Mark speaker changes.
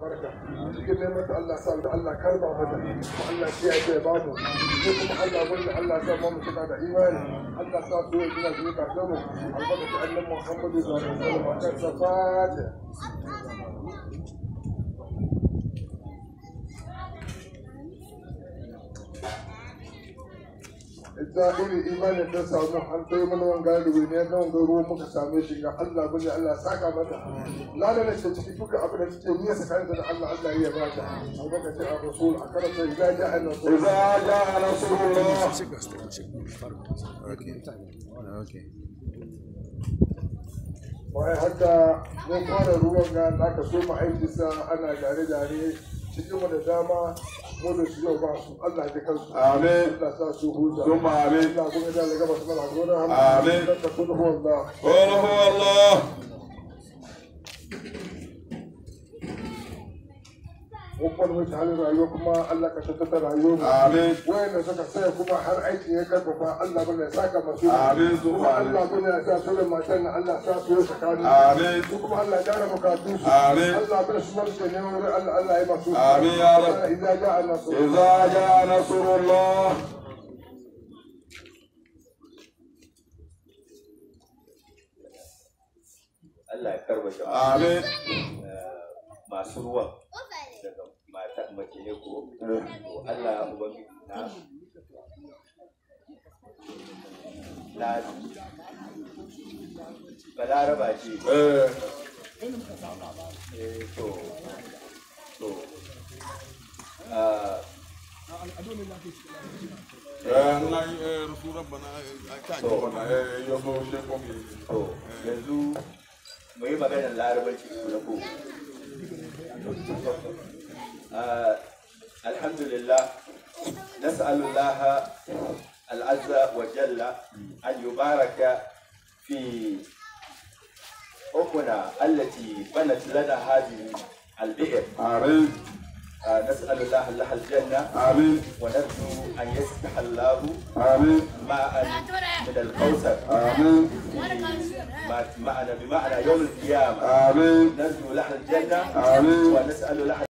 Speaker 1: albarka cikin neman da Allah sa da Allah karba mata kuma Allah ya ce ba mu ko kuma Allah gurin Allah sa mu cika da imani Allah sa su yi gina su ka samu albarka annabi Muhammadu sallallahu alaihi wasallam akan safata ita iri imanin ta samu an kai mana wanga da wani na wanga ruwa muka same shi ga Allah bane Allah saka mata lana ne ciki duka abin da take niyya tsakanin da Allah Allah ya ba ta albarkacin a rasul a karanta idza ja'a nasrullah
Speaker 2: idza ja'a nasrullah
Speaker 1: bayan haka mun fara ruwan ga da aka so mu aiki sa ana gare gare cikin mu da dama mu da su yau ba su Allah ya kansu
Speaker 2: amin
Speaker 1: Allah sa su huta
Speaker 2: ثم آمين
Speaker 1: Allah kuma da gaba su mana gona
Speaker 2: Amin.
Speaker 1: da kun huwa Allah
Speaker 2: قل هو الله
Speaker 1: Wakwan mai halin rayuwa kuma Allah ka tattata rayuwa mu.
Speaker 2: Amin.
Speaker 1: Wayanda suka saya kuma har aiki ya karfafa Allah bane ya saka masu.
Speaker 2: Amin.
Speaker 1: Kuma Allah bane ya sa su da matan nan Allah sa su yi tsakani.
Speaker 2: Amin.
Speaker 1: Su kuma Allah ya gyara bukatu su.
Speaker 2: Amin.
Speaker 1: Allah bane su marke ne wurin Allah Allah ya masu.
Speaker 2: Amin ya Rab.
Speaker 1: Idan ja'a nasu.
Speaker 2: إذا جاء نصر الله
Speaker 3: Allah ya karba jama'a
Speaker 2: آمين
Speaker 3: masu ruwan daga mata mace ne ko to Allah ubangiji na na balaraba ce
Speaker 2: إيه.
Speaker 3: eh to to ah
Speaker 2: Eh, Allah, eh, Rasul Rabbana, eh, ka ji wannan, eh, ya zo shi kuma.
Speaker 3: to yanzu mu yi maganar larabanci na ko آه الحمد لله نسأل الله العز وجل أن يبارك في أمنا التي بنت لنا هذه البئر
Speaker 2: آمين
Speaker 3: آه نسأل الله لها الجنة
Speaker 2: آمين
Speaker 3: ونرجو أن يسمح الله
Speaker 2: آمين
Speaker 3: ماء من الكوثر
Speaker 2: آمين
Speaker 3: مع- معنا بمعنى يوم القيامة
Speaker 2: آمين
Speaker 3: نرجو لها الجنة
Speaker 2: آمين.
Speaker 3: ونسأل لها